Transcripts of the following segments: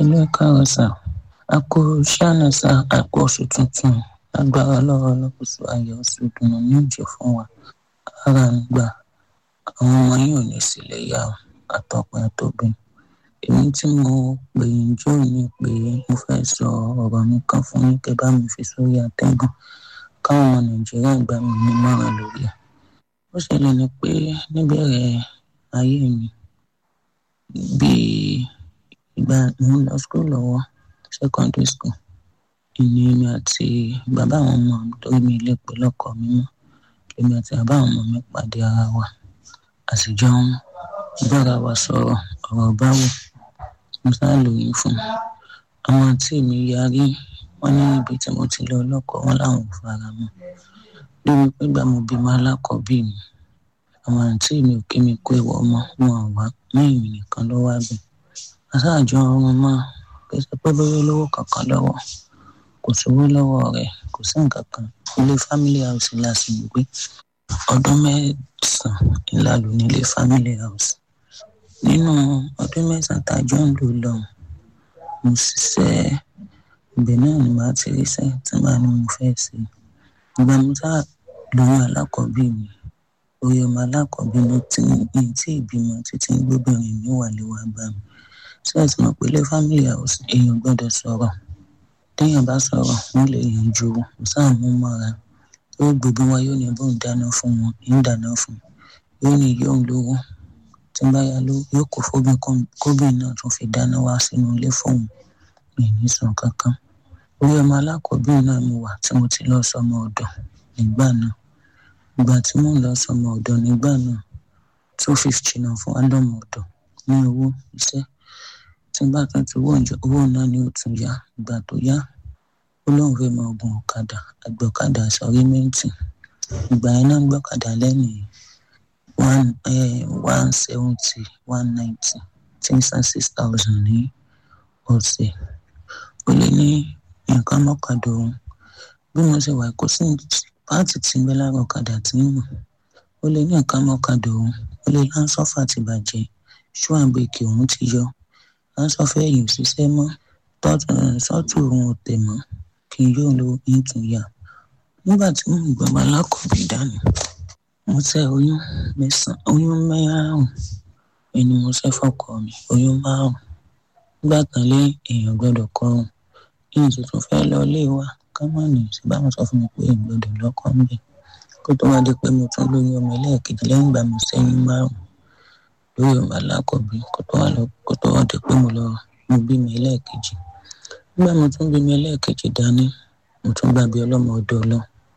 olóòtú ẹ káàárọ̀ sà a kú ṣáná sà a kú oṣù tuntun agbára lọ́wọ́ lọ́kùsù ayọ̀ oṣù dùnú ní ìjẹ́ fún wa ara ń gbà àwọn ọmọ yìí ò ní sílẹ̀ yá o àtọkùn àtọbìn èmi tí mo pè ń jó ní pé mo fẹ́ sọ ọ̀rọ̀ mi kan fún yín kẹ́ bá mi fi sórí àtẹ́gùn káwọn ọmọ nàìjíríà gbà mí nímọ̀ràn lórí ẹ̀ ó ṣẹlẹ̀ ni pé níbẹ̀rẹ̀ ayé mi bíi ìgbà mo ń lọ school lọ́wọ́ secondary school ìní mi àti bàbá àwọn ọmọ mi torí mi ilé pé lọ́kọ mi mọ́ èmi àti bàbá àwọn ọmọ mi pàdé ara wa àsìjọ ń bára wa sọ̀rọ̀ ọ̀rọ̀ báwo mo sáà lóyún fún un àwọn àǹtí mi yarí wọn ní ibi tí mo ti lọ lọ́kọ wọn làwọn ò fara mọ́ lórí pé gbà mo bímọ alákọ̀ọ́bí mi àwọn àǹtí mi ò kí mi kó ìwọ ọmọ wọn ò wá mẹ́yìn nìkan ló wá bẹ̀ aṣáájú ọmọ máa pèsè pé bóyá olówó kankan lọ́wọ́ kò sówó lọ́wọ́ rẹ̀ kò sí nǹkan kan ilé family house la sì ń gbé ọdún mẹ́sàn-án ńlá ló ní ilé family house nínú ọdún mẹ́sàn-án tá a jọ ń lò lọ́hùn mo ṣiṣẹ́ ibẹ̀ náà ni màá ti ríṣẹ́ tí màá ní mo fẹ́ ṣe ìgbà mo sá lóyún alákọ̀ọ́bí mi orí ọmọ alákọ̀ọ́bí ló ti ní tí ìbímọ títí gbóbìnrin mi wà lé wá bá mi ṣé ẹ ti mọ̀ pé ilé family house èèyàn gbọ́dọ̀ sọ̀rọ̀ téèyàn bá sọ̀rọ̀ wọ́n lè yanjú sáà mú mọ́ra yóò gbogbo wọn yóò ní bó ń dáná fún wọn ń dáná fún yóò ní yóò ń lówó tí bá yá ló yóò kó fóbìn kóbìn náà tún fi dáná wá sínú ilé fóun mi ní sùn kankan orí ọmọ alákọ̀ọ́bí náà mo wà tí mo ti lọ sọmọ ọ̀dọ̀ nígbà náà ìgbà tí mò ń lọ sọmọ ọ̀dọ̀ nígbà náà two fifty náà fún wa lọ́mọ ọ̀dọ̀ ní owó iṣẹ́ tí bá tún ti owó ìjọ owó náà ni ó tún yá ìgbà tó yá ó lóun fẹ́ máa gun ọ̀kadà àgbọ̀kadà sọ̀rí mẹ́ǹtì ìgbà yẹn náà gbọ́kadà lẹ́nìí one one seventy one ninety tí ń san six thousand ní ọ̀sẹ̀ ó lé ní nǹkan mọ́kàdá òun bí mo ṣe wà kó sí páàtì tí ń bẹ lára ọ̀kadà tí ń mọ̀ ó lé ní nǹkan mọ́kàdá òun ó lé láńsọ́fà ti bàjẹ́ ṣúàbẹ̀kì òun ti yọ láńsọ́fà ẹ̀yìn òṣìṣẹ́ mọ́ sọ́tù òun ò tẹ̀ mọ́ kí n yóò lo ìtúnyà nígbà tí mò ń gbọ́ ọmọ alákọ̀ọ́bí dání mo tẹ oyún mẹ́sàn-án oyún márùn-ún ẹni mo ṣe fọ́kọ mi oyún márùn-ún nígbà kan lé èèyàn gbọ́dọ̀ kọrùn yìí tuntun fẹ́ lọ ilé wa kámọ́nì sì bá wọn sọ fún mi pé èèyàn gbọ́dọ̀ lọ́kọ́ ń bẹ̀ kó tó wá di pé mo tún lóyún ọmọ ẹlẹ́ẹ̀kejì lẹ́yìn ìgbà mo ṣẹ́yún márùn-ún lórí ọmọ alákọ̀ọ́bí kó tó wá di pé mo lọ mo bímọ ẹlẹ́ẹ̀kejì nígbà mo tún bímọ ẹlẹ́ẹ̀kejì dání mo tún gbàgbé ọlọ́mọ ọdọ ọlọ́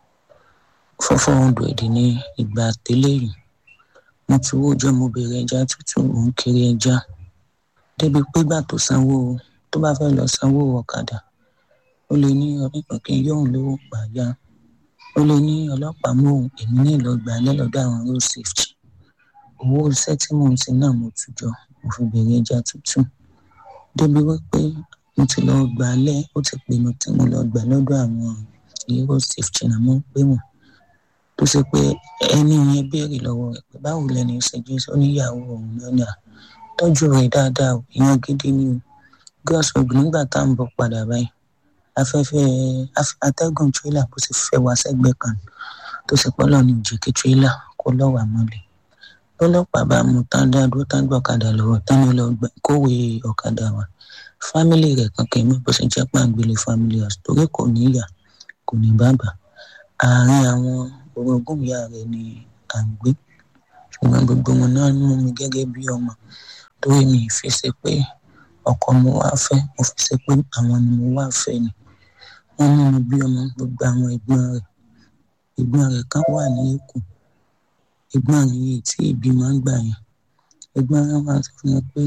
four four hundred ní ìgbà tẹ́lẹ̀ yìí mo ti wó ọjọ́ mo bèrè ẹja tútù mò ń kiri ẹja débi pé gbà tó sanwó tó bá fẹ́ lọ sanwó ọ̀kadà ó lè ní ọlọ́pàá kí n yóò lówó pààyà ó lè ní ọlọ́pàá mú èmi ní ìlọgbà lẹ́lọ́dọ̀ àwọn road safety owó iṣẹ́ tí mò ń ṣe náà mo tù jọ mo fi bèrè ẹja tútù débi wípé mo ti lọ gbà lẹ́ ó ti pè mí tí mo lọ gbà lọ́dọ̀ àwọn road safety náà mo ń pè wọ́n tó ṣe pé ẹni yẹn béèrè lọ́wọ́ rẹ̀ pé báwo lẹni ìṣẹ́jú oníyàwó òun náà ní à tọ́jú rẹ̀ dáadáa o ìyẹn gidi ni o gọ́ọ̀sọ̀gbù nígbà tá à ń bọ̀ padà báyìí afẹ́fẹ́ atẹ́gùn tírélà bó ti fẹ́ wá sẹ́gbẹ́ kan tó ṣe pọ́lọ́ ní òjì kí tírélà kó lọ́wọ́ àmọ́lẹ̀ lọ́lọ́pàá bá mú tán dádúró tán gbọ́ ọ̀kadà lọ́wọ́ tán ló lọ kówé ọ̀kadà wa fámìlì rẹ̀ kankan mọ́ bó ṣe jẹ́ pàǹgbélé fámìlì house torí kò ní ìyá kò ní bàbá àárín àwọn orogún ìyá rẹ̀ ni à ń gbé ṣùgbọ́n gbogbo wọn náà mú mi gẹ́gẹ́ bí ọmọ torí mi fi ṣe pé ọkọ mo wá fẹ́ mo fi ṣe pé àwọn ni mo wá fẹ́ ni wọ́n mú mi bí ọmọ gbogbo àwọn ẹ̀gbọ́n rẹ̀ ẹ̀gbọ́n rẹ̀ kan wà ní èkó ẹ̀gbọ́n rẹ̀ yìí tí ìbí máa ń gbà yẹn ẹ̀gbọ́n rẹ̀ wá sọ fún mi pé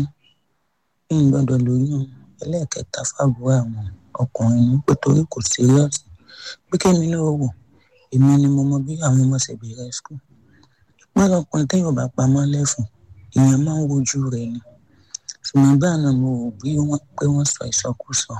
kí n gbọ́dọ̀ lóyún ẹlẹ́ẹ̀kẹta fàbúrò àwọn ọkùnrin ní pé torí kò síríọ̀sì pé kémi náà wò èmi ni mo mọ bí àwọn ọmọ ṣe bẹ̀rẹ̀ skul ìpínlẹ̀ ọkùnrin téèyàn bá pamọ́ lẹ́fun èèyàn máa ń wojú rẹ̀ ni ṣùgbọ́n báà náà mo rò bí wọ́n pé wọ́n sọ ìsọkúsọ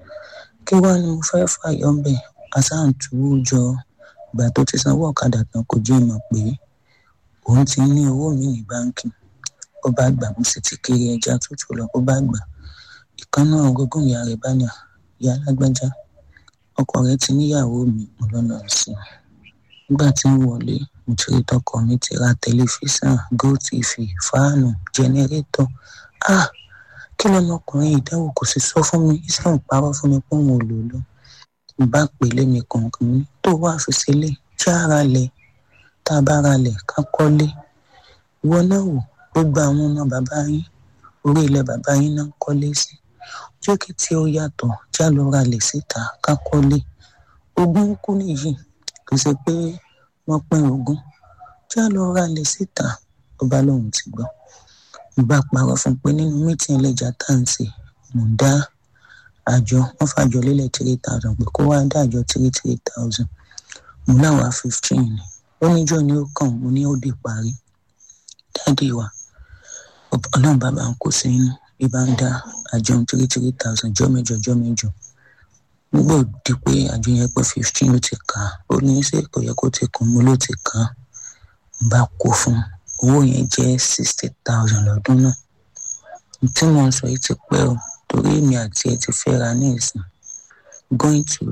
kí wá ni mo fẹ́ fàyọ́ bẹ̀ asáǹtúwò jọ ìgbà tó ti sanwó ọ̀kadà tán kò jẹ́ ìmọ̀ pé òun ti ní owó mi ní báńkì ó bá gbà mo sì ti kiri ẹja tútù lọ ó bá gbà ìkànnà ọgọgùn ìyá rẹ̀ bá ní ìyá alágbájá ọkọ rẹ̀ ti níyàwó mi mo lọ́nà sí i nígbà tí ń wọlé mo ti rí tọkọ mi ti ra tẹlifíṣàn gotv fáànù jẹnẹrétọ̀ ah kí lọmọkùnrin ìdáwó kò sì sọ fún mi islam parọ́ fún mi pé òun ò lò lọ bá pèlè mi kọ̀ọ̀kan mi tó wà fi sílẹ̀ já ara lẹ̀ tá a bá ra lẹ̀ ká kọ́lé ìwọ náà wò gbogbo àwọn ọmọ bàbá yín orí ilẹ̀ bàbá yín náà kọ́lé sí jẹ́ kí tí ó yàtọ̀ já lọ ra lẹ̀ síta ká kọ́lé ogún kú nìyí kì í ṣe pé wọ́n pín ogún já lọ ra lẹ̀ síta ọba lòun ti gbọ́ ìgbà parọ́ fún pé nínú mítìn ẹlẹ́jà tá à ń ṣe mò ń dá àjọ wọ́n fàjọ lélẹ̀ three thousand pé kó wá dá àjọ three three thousand mo láwa fifteen ni ó níjọ́ ni ó kàn mo ní ó dé parí dáàdi wa ọlọ́run bàbá ń kó sí inú bí bá ń dá àjọ three three thousand jọ́ mẹ́jọ jọ́ mẹ́jọ nígbà òdi pé àjọ yẹn pé fifteen ló ti kà á ó ní ṣé kò yẹ kó ti kún mo ló ti kà á n bá kó fún un owó yẹn jẹ́ sixty thousand lọ́dún náà tí mo ń sọ yìí ti pẹ́ o torí èmi àti ẹ ti fẹ́ra ní ìsìn going to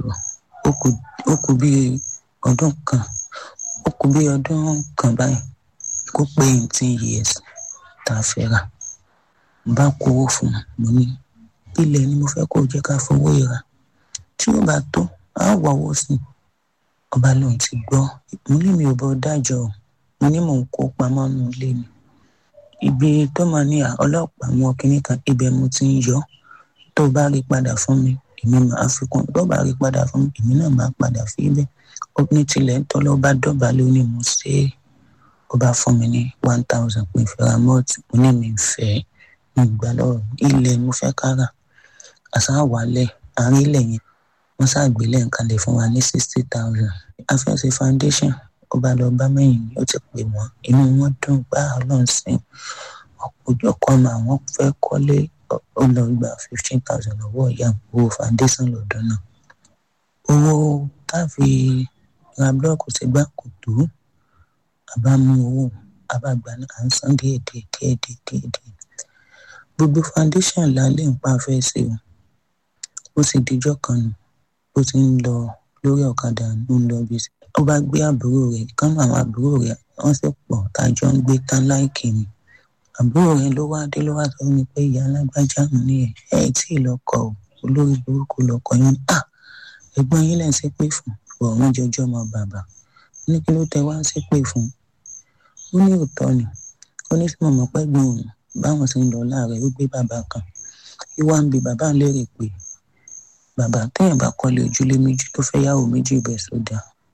ó kù bí ọdún kan ó kù bí ọdún kan báyìí kó pé eighteen years tá a fẹ́ra n bá kówó fún un mo ní ilẹ̀ ni mo fẹ́ kó jẹ́ ká fowó ìra tí ó bá tó á wọ̀ owó sí i ọba lòun ti gbọ́ mo ní mi ò bọ́ dájọ́ o mo ní mò ń kó pamọ́ nù ilé mi ibi tó máa ní ọlọ́pàá wọn kínní kan ibẹ̀ mo ti ń yọ tó bá rí padà fún mi èmi máa fi kún tó bá rí padà fún mi èmi náà máa padà fi ibẹ̀ ó ní tilẹ̀ ń tọ́lọ́ bá dọ́gba lónìí mo ṣe é ó bá fún mi ní one thousand pé ìfẹ́ra mọ́ọ̀tì mo ní mi fẹ́ mi gbà lọ́rọ̀ ilẹ̀ mo fẹ́ kára àṣà wàlẹ̀ àárín ilẹ̀ yẹn wọ́n ṣàgbélẹ̀ nǹkan lè fún wa ní sixty thousand afẹ́sẹ̀ foundation ó bá lọ bá mẹ́yìn ó ti pè wọ́n inú wọn dùn gbá ọlọ́run sí ọ̀pọ̀jọ́ kan mà wọ́n fẹ́ kọ́lé ó lọ gba fifteen thousand lọ́wọ́ ìyá owó foundation lọ́dún náà owó táfi ra búlọ́ọ̀kù sí gbà kò tó àbá mú owó àbágbà náà à ń san díẹ̀ díẹ̀ díẹ̀ díẹ̀ díẹ̀ díẹ̀ gbogbo foundation lálẹ́ ń pa fẹ́ ṣe o ó sì dijọ́ kan nù ó ti ń lọ lórí ọ̀kadà ló ń lọ bí sí ó bá gbé àbúrò rẹ̀ kánú àwọn àbúrò rẹ̀ wọ́n sì pọ̀ tájọ ń gbé tán láìkì ni àbúrò rẹ̀ ló wá dé ló wá sọ mi pé ìyá alágbájá mi ní ẹ ẹ tí ì lọkọ o olórí burúkú lọkọ yín à ẹ̀gbọ́n yín lẹ ń ṣépè fún ọ̀run jọjọ ọmọ bàbá ní kí ló tẹ wá ń ṣépè fún ó ní òótọ́ ni ó ní sí mọ̀mọ́ pẹ́ gbọ́n òun báwọn ṣe ń lọ láàárẹ̀ ó gbé bàbá kan ìwà ń bi bàbá ń lérè pé bàbá téèyàn bá kọ́lé ojúlé méjì tó fẹ́ yàwó méjì bẹ́ẹ̀ sódà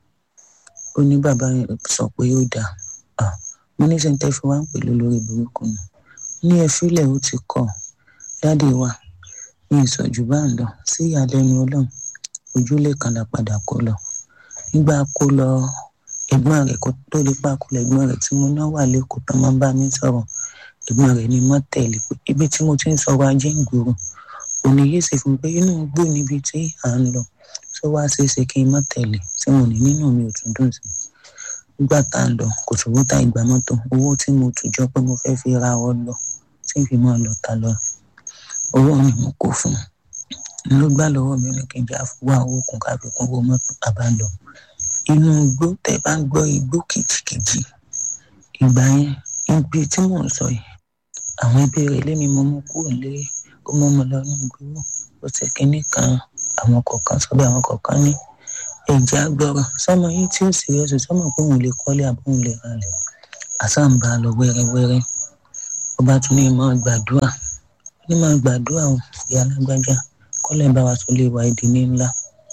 ó ní bàbá yẹn sọ pé ó dáa mo ní sẹ́ńtẹ́ fi wá ń pè lólórí burúkú ni ní ẹ fílẹ̀ ó ti kọ̀ dáàdi wa ní ìsọ̀jú bá ń lọ sí ìyàlẹ́nu ọlọ́run ojúlé kan la padà kó lọ nígbà kó lọ ẹ̀gbọ́n rẹ̀ kó tó lè pa kó lọ ẹ̀gbọ́n rẹ̀ tí mo náà wà lẹ́kọ̀ọ́ tó máa ń bá mi sọ̀rọ̀ ẹ̀gbọ́n rẹ̀ ni mo tẹ̀lé pé ibi tí mo ti ń sọ̀rọ̀ ajé ń gbòòrò òní yìí sì fún pé inú gbó níbi tí à ń lọ tó wá ṣeéṣe kí n má tẹ̀lé tí mo ní nínú mi ò tún dùn sí nígbà tá a lọ kò sówó tá ìgbà mọ́tò owó tí mo tù jọ pé mo fẹ́ fi ra ọ lọ tí n fi máa lọ ta lọ owó ni mo kó fún un ló gbá lọ́wọ́ mi ní kí n já wá owó kún ká fi kún owó mọ́tò àbá lọ inú igbó tẹ́ bá ń gbọ́ igbó kìjìkìjì ìgbà yẹn ibi tí mò ń sọ yìí àwọn ẹbí rẹ̀ lémi mo mú kúrò lé ó mú mi lọ ní igbó ó ti kínní kan àwọn kọ̀ọ̀kan sọ bí àwọn kọ̀ọ̀kan ní ẹ̀jẹ̀ agbọ́rọ̀ sọmọ yìí tí ó sì rẹ̀ sọ sọmọ pé òun lè kọ́lé àbóhùn lè ralẹ̀ àṣà ń bá a lọ wẹ́rẹ́wẹ́rẹ́ ó bá tún ní máa gbàdúrà ní máa gbàdúrà ò ìyá alágbájá kọ́lẹ̀ bá wa tún lè wá ìdí ní ńlá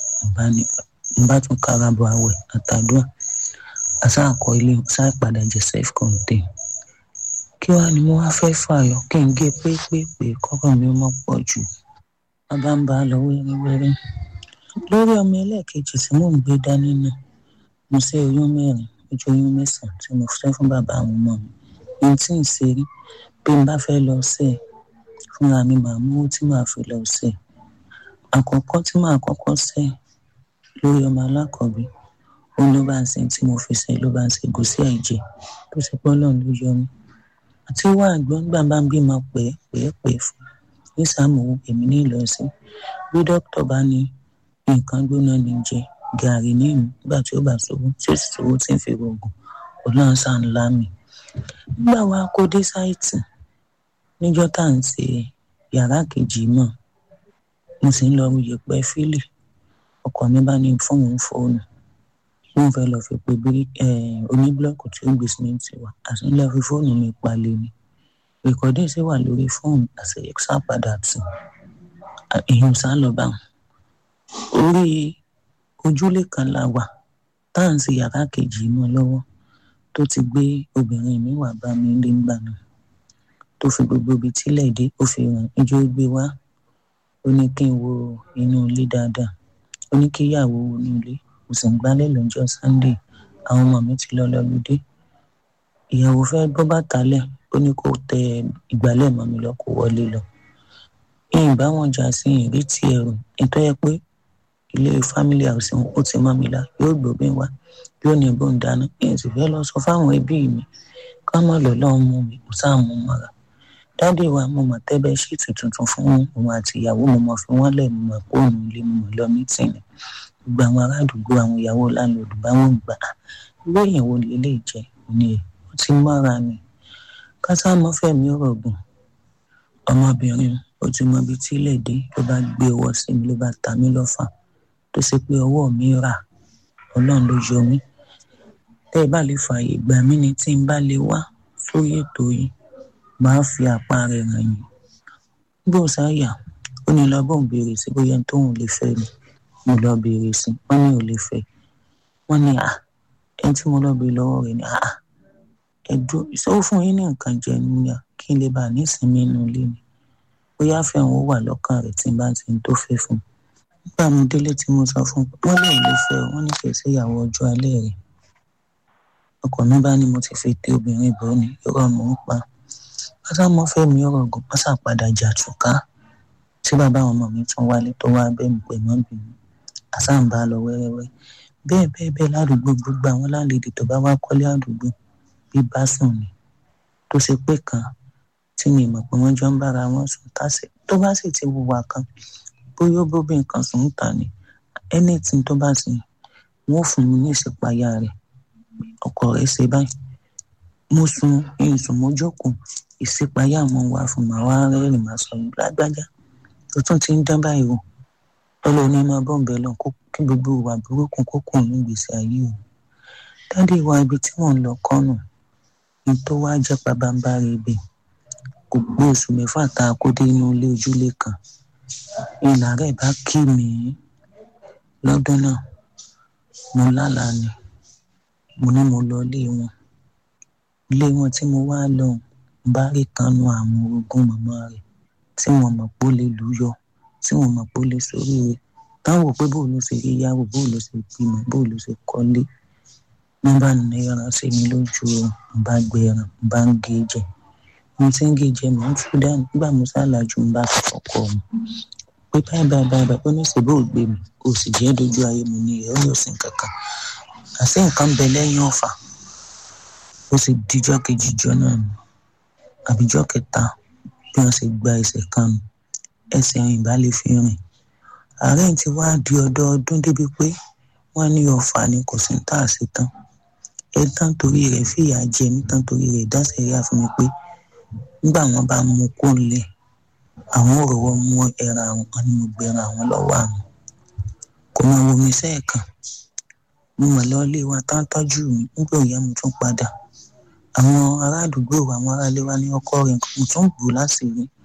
ń bá tún kára bọ̀ àwẹ̀ àtàdúrà àṣà àkọ ilé ṣáà padà jẹ́ self contained kí wàá ni mo wá fẹ́ fààyọ kí n gé pépépé kọ́kọ́ mi mọ́ pọ̀ jù bàbá ń bá a lọ wẹ́rẹ́wẹ́rẹ́ lórí ọmọ ẹlẹ́ẹ̀kejì tí mò ń gbé dání náà mo ṣe oyún mẹ́rin ojú oyún mẹ́sàn-án tí mo fẹ́ fún bàbá àwọn ọmọ mi ohun tí ń ṣe rí bí n bá fẹ́ lọ sí ẹ̀ fúnra mi màá mú owó tí màá fi lọ sí ẹ̀ àkọ́kọ́ tí màá kọ́kọ́ sẹ́ lórí ọmọ alákọ̀ọ́bí òun ló bá ń sin tí mo fi sẹ́ ló bá ń ṣe gòsí àìjẹ tó ṣe pọ́ lọ́run ló yọ mí àti wá àgbọn gbà bá ń bímọ pẹ́ pẹ́ pẹ́ fún ní sàmúwò èmi ní lọ sí bí dókítà bá ní nǹkan gbóná ní jẹ gàrí ní ìmú nígbà tí ó bá ṣòwò tí ó sì ṣòwò tí ń fi rògùn ọlọ́run sá ń lá mi nígbà wa kó dé sáìtì níjọ́ tá à ń ṣe yàrá kejì náà mo sì ń lọ yẹpẹ fílì ọkọ mi bá ní fóònù fóònù wọn fẹ́ lọ fi pe bí oníbúlọọkù tí ó gbé símẹǹtì wa àti ńlẹ fi fóònù mi palẹ̀ ni rìkọdí sì wà lórí fóònù àti ẹksá padà tì èèyàn sá lọ bá wọn orí ojúlé kan la wà tá à ń ṣe yàrá kejì mọ́ lọ́wọ́ tó ti gbé obìnrin mi wà bá mi lé ńgbà náà tó fi gbogbo ibi tílẹ̀ dé ó fi hàn ijó gbé wá ó ní kí n wo inú ilé dáadáa ó ní kí ìyàwó wo inú ilé mo sì ń gbálẹ̀ lọ́jọ́ sunday àwọn ọmọ mi ti lọ lọ́lùdé ìyàwó fẹ́ gbọ́ bàtà lẹ̀ ó ní kó tẹ ìgbálẹ̀ mọ́ mi lọ kó wọlé lọ ìyìn bá wọn jà sí ìrètí ẹrù ètò ẹ pé ilé family house ó ti mọ́ mi la yóò gbóbìn wá yóò ní bó ń dáná èyí sì fẹ́ lọ sọ fáwọn ẹbí mi ká mọ̀ lọ́lọ́ mú mi kò sáà mú mọ́ra dádì wa mo mọ̀ tẹ́bẹ̀ ṣíìtì tuntun fún òun àti ìyàwó mo mọ̀ fi wọ́n lẹ̀ mo mọ̀ pé òun ilé mo mọ̀ lọ mítìnì gbogbo àwọn ará àdúgbò àwọn ìyàwó láńlọ́ọ̀dù bá wọn gbà á irú èèyàn wo lè lè jẹ ní ẹ ó ti mọ́ra ni kásámọ́ fẹ̀mí ọ̀rọ̀ gùn ọmọbìnrin ó ti mọ ibi tí ilẹ̀ dé ló bá gbé ọwọ́ sí mi ló bá ta mí lọ́fà tó ṣe pé ọwọ́ mi rà ọlọ́run ló yọ mí tẹ́ ẹ bá lè fààyè gbà mí ni tí n bá lè wá sórí ètò yìí máa fi àpá rẹ̀ ràn yín bó sáyà ó ní lọ bóun béèrè sí bóyá tóun lè fẹ́ mi mo lọ béèrè sí wọ́n ní ò lè fẹ́ wọ́n ní à ẹni tí mo lọ béèrè lọ́wọ́ rẹ̀ ní à ẹ̀dùn ìṣòwò fún yín ní nǹkan jẹ níyà kí n lè bá a nísìnyí inú ilé mi bóyá fẹ́ràn ó wà lọ́kàn rẹ̀ tí n bá ti ń tó fẹ́ fún un nígbà mo délé tí mo sọ fún un wọ́n lè lè fẹ́ wọ́n ní kì í sí ìyàwó ọjọ́ alẹ́ rẹ̀ ọkọ mi bá ní mo ti fi tẹ obìnrin bò ní irọ́ mò ń pa pátá mo fẹ́ mi ọ̀rọ̀ gùn pásá padà jà túká tí bàbá àwọn ọmọ mi tún wálé tó wá bẹ́ẹ̀ mi pè mọ́ bínú àṣà ń bá a lọ wẹ́rẹ́wẹ́ bẹ́ẹ̀ bẹ́ẹ̀ bẹ́ẹ̀ ládùúgbò gbogbo àwọn láńlẹ́dì tó bá wá kọ́lé àdúgbò bí bá sùn ni tó ṣe pé kan tí mi mọ̀ pé wọ́n jọ ń bára wọn sùn tásì tó bá sì ti wùwà kan bóyá ó bóbi nǹkan sùn ń tà ní anything tó bá sì wọ́n fún mi ní ìṣèpáyà rẹ̀ ọkọ rẹ̀ ṣe báyìí mo sun ìsùn mo jókòó ìṣèpáyà mo wà fún màá wá rẹ́rìn màá sọ lágbájá tó tún ti ń dán báyìí o ọlọ́run ní máa bọ́ ń bẹ lọ kí gbogbo ìwà burúkú kó kù ní ìgbésí ayé o dádì wa ibi tí mò ń lọ kọ́nù ní tó wá jẹ́ pabambarì ibẹ̀ kò pé oṣù mẹ́fà tá a kó dé inú ilé ojúlé kan ìlà rẹ̀ bá kí mi lọ́dún náà mo lálàá ni mo ní mo lọ ilé wọn ilé wọn tí mo wá lọ bá rí kanu àwọn orogún màmá rẹ̀ tí wọ́n mọ̀ pé ó lè lù yọ tí wọ́n mọ̀ pé ó lè sórí rẹ̀ táwọn wò pé bóun ló ṣe rí yàwó bóun ló ṣe bímọ bóun ló ṣe kọ́lé wọ́n bá ní ẹran sí mi lójú o mo bá gbé ẹran mo bá ń gé jẹ mo ti ń gé jẹ mo ń tú dání nígbà mo ṣàlàjù mo bá fọkọ mi pé báyìí báyìí báyìí báyìí ó ní ṣèbó ò gbé mi kò sì jẹ́ dojú ayé mi ní ìyẹn ó ní òsín kankan àṣé nǹkan bẹ lẹ́yìn ọ̀fà ó sì díjọ́ kejì jọ náà nù àbíjọ́ kẹta bí wọ́n ṣe gba ẹsẹ̀ kan nù ẹsẹ̀ rìn bá lè fi rìn àárẹ̀ ti wá di ọdọọdún débi pé wọ́n ní ọ̀fà ni kò sí tá a ṣe tán ẹ tán torí rẹ̀ fìyà jẹ mí tán torí rẹ̀ dáṣẹ́ rí àfihàn pé nígbà wọn bá mú kó lẹ̀ àwọn ò rọwọ́ mú ẹran àwọn kan ní mo gbé ẹran àwọn lọ́wọ́ àwọn kò mọ omi sẹ́ẹ̀kan mo mọ̀ lọ ilé wa tán tọ́jú mi nígbà òyà mo tún padà àwọn ará àdúgbò àwọn ará ilé wa ní ọkọ rẹ̀ mo tún bù láti rí